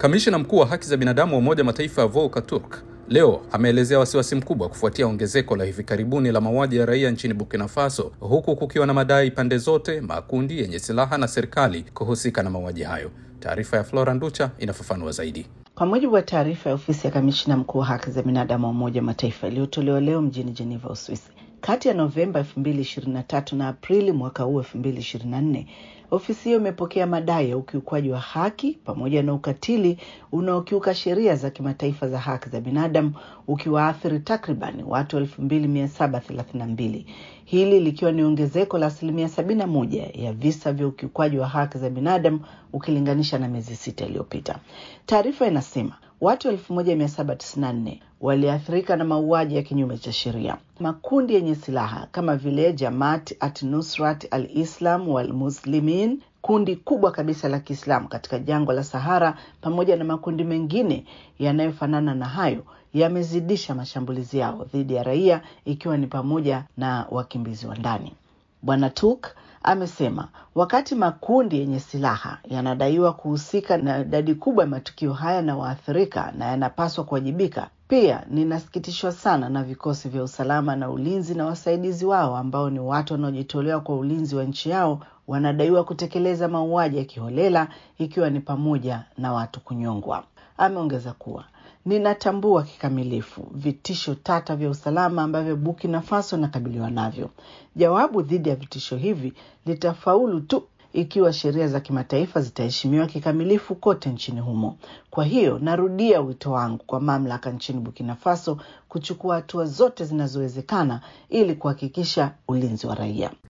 Kamishna mkuu wa haki za binadamu wa Umoja Mataifa Volker Turk leo ameelezea wasiwasi mkubwa kufuatia ongezeko la hivi karibuni la mauaji ya raia nchini Burkina Faso, huku kukiwa na madai pande zote, makundi yenye silaha na serikali kuhusika na mauaji hayo. Taarifa ya Flora Nducha inafafanua zaidi. Kwa mujibu wa taarifa ya ofisi ya kamishna mkuu wa haki za binadamu wa Umoja wa Mataifa iliyotolewa leo mjini Geneva, Uswisi, kati ya Novemba 2023 na Aprili mwaka huu 2024, ofisi hiyo imepokea madai ya ukiukwaji wa haki pamoja na ukatili unaokiuka sheria za kimataifa za haki za binadamu ukiwaathiri takriban watu 2732 hili likiwa ni ongezeko la asilimia 71 ya visa vya ukiukwaji wa haki za binadamu ukilinganisha na miezi sita iliyopita. Taarifa inasema watu 1794 waliathirika na mauaji ya kinyume cha sheria. Makundi yenye silaha kama vile Jamaat at-Nusrat al-Islam wal Muslimin, kundi kubwa kabisa la Kiislamu katika jangwa la Sahara, pamoja na makundi mengine yanayofanana na hayo yamezidisha mashambulizi yao dhidi ya raia, ikiwa ni pamoja na wakimbizi wa ndani. Bwana Turk amesema wakati makundi yenye silaha yanadaiwa kuhusika na idadi kubwa ya matukio haya na waathirika na yanapaswa kuwajibika, pia ninasikitishwa sana na vikosi vya usalama na ulinzi na wasaidizi wao ambao ni watu wanaojitolewa kwa ulinzi wa nchi yao wanadaiwa kutekeleza mauaji ya kiholela ikiwa ni pamoja na watu kunyongwa. Ameongeza kuwa ninatambua kikamilifu vitisho tata vya usalama ambavyo Burkina Faso inakabiliwa navyo. Jawabu dhidi ya vitisho hivi litafaulu tu ikiwa sheria za kimataifa zitaheshimiwa kikamilifu kote nchini humo. Kwa hiyo narudia wito wangu kwa mamlaka nchini Burkina Faso kuchukua hatua zote zinazowezekana ili kuhakikisha ulinzi wa raia.